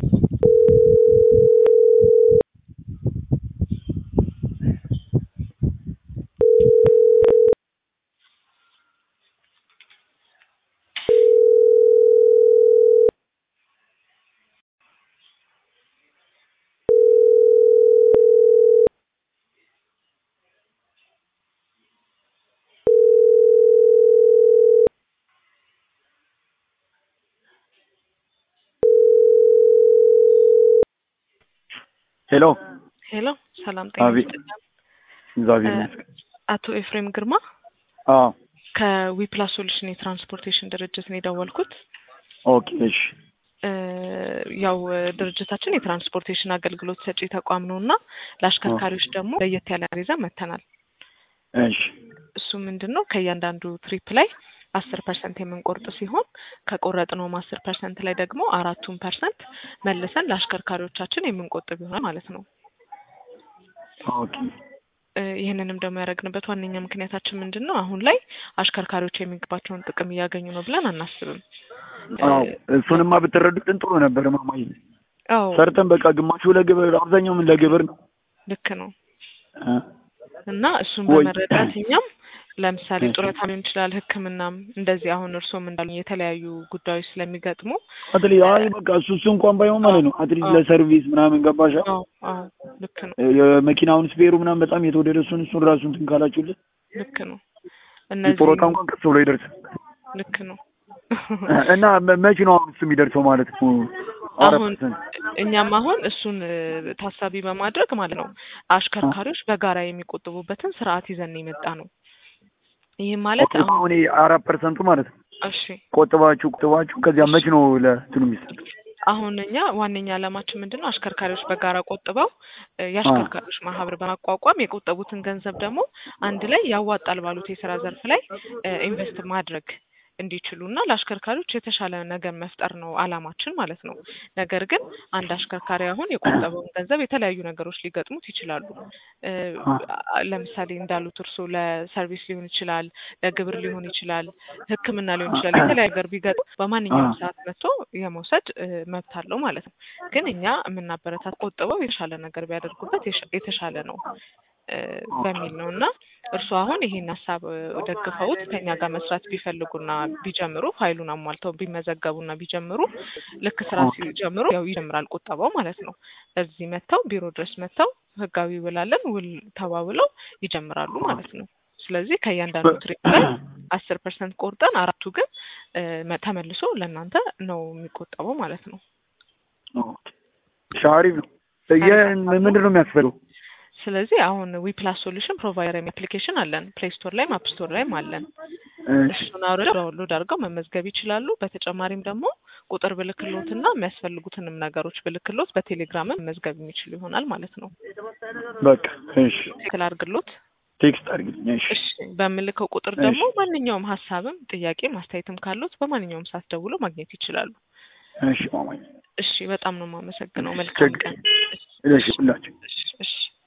ሄሎ ሄሎ ሰላም ጤና አቤት። ይስጥልኝ። እግዚአብሔር እ- ይመስገን። አቶ ኤፍሬም ግርማ አዎ ከዊፕላስ ሶሉሽን የትራንስፖርቴሽን ድርጅት ነው የደወልኩት። ኦኬ እሺ እ፣ ያው እ፣ ድርጅታችን የትራንስፖርቴሽን አገልግሎት ሰጪ ተቋም ነው እና ለአሽከርካሪዎች ደግሞ ለየት ያለ ይዘን መጥተናል። እሺ እሱ ምንድን ነው ከእያንዳንዱ ትሪፕ ላይ አስር ፐርሰንት የምንቆርጥ ሲሆን ከቆረጥነውም አስር ፐርሰንት ላይ ደግሞ አራቱን ፐርሰንት መልሰን ለአሽከርካሪዎቻችን የምንቆጥብ ይሆናል ማለት ነው። ኦኬ እ፣ ይህንንም ደግሞ ያደረግንበት ዋነኛ ምክንያታችን ምንድን ነው? አሁን ላይ አሽከርካሪዎች የሚገባቸውን ጥቅም እያገኙ ነው ብለን አናስብም። እ፣ አዎ እሱንማ ብትረዱትን ጥሩ ነበር ማማዬ። አዎ ሰርተን በቃ ግማሹ ለግብር አብዛኛው ምን ለግብር ነው ልክ ነው። እ? እና እሱን ወይ- በመረዳት እኛም ለምሳሌ እሺ። ጡረታ ሊሆን ይችላል፣ ሕክምናም እንደዚህ አሁን እርስዎም እንዳሉ የተለያዩ ጉዳዮች ስለሚገጥሙ አትሊ አይ በቃ እሱ እሱ እንኳን ባይሆን ማለት ነው አትሊስት አዎ። ለሰርቪስ ምናምን ገባሻ አዎ አዎ ልክ ነው የመኪናውን ስፔሩ ምናምን በጣም የተወደደ እሱን እሱን ራሱ እንትን ካላችሁልን ልክ ነው። እነዚህ ጡረታ እንኳን ቀስ ብሎ ይደርሳል ልክ ነው። እና መ- መቼ ነው አሁን እሱ የሚደርሰው ማለት ነው? አራት አሁን ፐርሰንት እኛም አሁን እሱን እ፣ ታሳቢ በማድረግ ማለት ነው አሽከርካሪዎች በጋራ የሚቆጥቡበትን ስርዓት ይዘን የመጣ ነው። ይህም ማለት ኦኬ፣ አሁን አሁን ይሄ አራት ፐርሰንቱ ማለት ነው እሺ ቆጥባችሁ ቆጥባችሁ ከዚያ መች ነው ለእንትኑ የሚሰጠው? አሁን እኛ ዋነኛ ዓላማችን ምንድን ነው? አሽከርካሪዎች በጋራ ቆጥበው እ፣ የአሽከርካሪዎች ማህበር በማቋቋም የቆጠቡትን ገንዘብ ደግሞ አንድ ላይ ያዋጣል ባሉት የስራ ዘርፍ ላይ እ፣ ኢንቨስት ማድረግ እንዲችሉ እና ለአሽከርካሪዎች የተሻለ ነገር መፍጠር ነው ዓላማችን ማለት ነው። ነገር ግን አንድ አሽከርካሪ አሁን የቆጠበውን ገንዘብ የተለያዩ ነገሮች ሊገጥሙት ይችላሉ። እ፣ አ- ለምሳሌ እንዳሉት እርስዎ ለሰርቪስ ሊሆን ይችላል፣ ለግብር ሊሆን ይችላል፣ ሕክምና ሊሆን ይችላል። የተለያዩ ነገር ቢገጥም በማንኛውም ሰዓት መጥቶ የመውሰድ እ፣ መብት አለው ማለት ነው። ግን እኛ የምናበረታት ቆጥበው የተሻለ ነገር ቢያደርጉበት የሻ- የተሻለ ነው እ፣ በሚል ነው እና እርስዎ አሁን ይሄን ሀሳብ እ፣ ደግፈውት ከኛ ጋር መስራት ቢፈልጉና ቢጀምሩ ፋይሉን አሟልተው ቢመዘገቡና ቢጀምሩ ልክ ስራ ሲጀምሩ ያው ይጀምራል ቁጠባው ማለት ነው። እዚህ መጥተው ቢሮ ድረስ መጥተው ህጋዊ ውላለን ውል ተባብለው ይጀምራሉ ማለት ነው። ስለዚህ ከእያንዳንዱ ትሪፕ ላይ አስር ፐርሰንት ቆርጠን አራቱ ግን እ፣ መ- ተመልሶ ለእናንተ ነው የሚቆጠበው ማለት ነው። ኦኬ፣ እሺ፣ አሪፍ ነው። የ- ምንድን ነው የሚያስፈልገው? ስለዚህ አሁን ዊፕላስ ሶሉሽን ፕሮቫይደር አፕሊኬሽን አለን። ፕሌይ ስቶር ላይም አፕ ስቶር ላይም አለን። እሺ፣ እሱን አውርደው ዳውንሎድ አድርገው መመዝገብ ይችላሉ። በተጨማሪም ደግሞ ቁጥር ብልክሎትና የሚያስፈልጉትንም ነገሮች ብልክሎት በቴሌግራም መመዝገብ የሚችሉ ይሆናል ማለት ነው። በቃ እሺ፣ ትክክል አድርግሎት። ቴክስት አድርግልኝ። እሺ፣ እሺ በምልከው ቁጥር ደግሞ ማንኛውም ሀሳብም ጥያቄም አስተያየትም ካሉት በማንኛውም ሰዓት ደውሎ ማግኘት ይችላሉ። እሺ፣ ማማዬ እሺ በጣም ነው የማመሰግነው። መልካም ቀን። እሺ፣ ሁላችሁ እሺ እሺ